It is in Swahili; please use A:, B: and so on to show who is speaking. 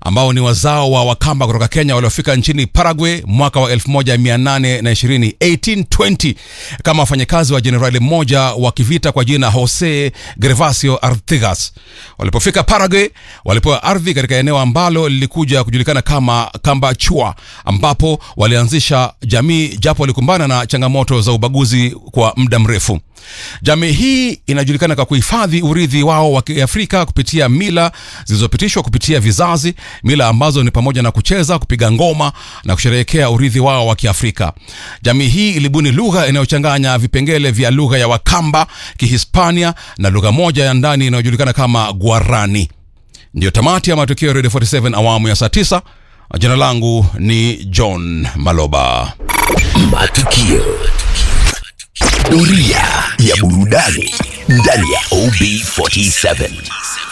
A: ambao ni wazao wa Wakamba kutoka Kenya waliofika nchini Paraguay mwaka wa 1820 1820 kama wafanyakazi wa jenerali mmoja wa kivita kwa jina Jose Gervasio Artigas. Walipofika Paraguay, walipewa ardhi katika eneo ambalo lilikuja kujulikana kama Kambachua, ambapo walianzisha jamii japo walikumbana na changamoto za ubaguzi kwa muda mrefu. Jamii hii inajulikana kwa kuhifadhi urithi wao wa Kiafrika kupitia mila zilizopitishwa kupitia vizazi, mila ambazo ni pamoja na kucheza, kupiga ngoma na kusherehekea urithi wao wa Kiafrika. Jamii hii ilibuni lugha inayochanganya vipengele vya lugha ya Wakamba, Kihispania na lugha moja ya ndani inayojulikana kama Guarani. Ndiyo tamati ya matukio ya Radio 47 awamu ya saa 9. Jina langu ni John Maloba.
B: Matukio. Doria ya burudani ndani ya OB47.